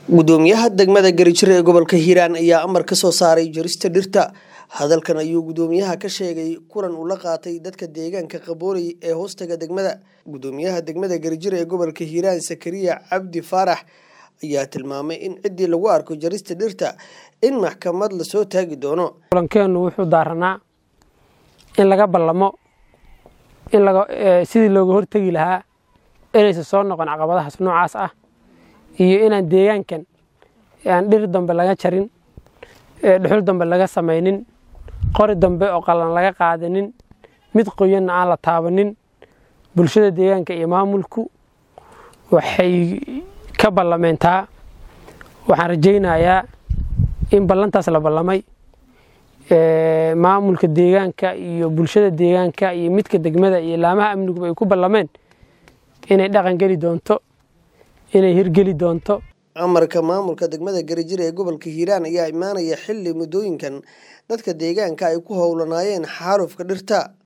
gudoomiyaha degmada garijir ee gobolka hiiraan ayaa amar ka soo saaray jarista dhirta hadalkan ayuu gudoomiyaha ka sheegay kulan uu la qaatay dadka deegaanka qabooley ee hoostaga degmada gudoomiyaha degmada garijir ee gobolka hiiraan sakariya cabdi faarax ayaa tilmaamay in ciddii lagu arko jarista dhirta in maxkamad lasoo taagi doono kulankeennu wuxuu daaranaa in laga ballamo in sidii looga hortegi lahaa inaysan soo noqon caqabadahaas noocaas ah iyo inaan deegaankan aan dhir dambe laga jarin dhuxul dambe laga samaynin qori dambe oo qalan laga qaadanin mid qoyanna aan la taabanin bulshada deegaanka iyo maamulku waxay ka ballameentaa waxaan rajaynayaa in ballantaas la ballamay maamulka deegaanka iyo bulshada deegaanka iyo midka degmada iyo laamaha amniguba ay ku ballameen inay dhaqan geli doonto inay hirgeli doonto amarka maamulka degmada garijir ee gobolka hiiraan ayaa imaanaya xilli muddooyinkan dadka deegaanka ay ku howlanaayeen xaalufka dhirta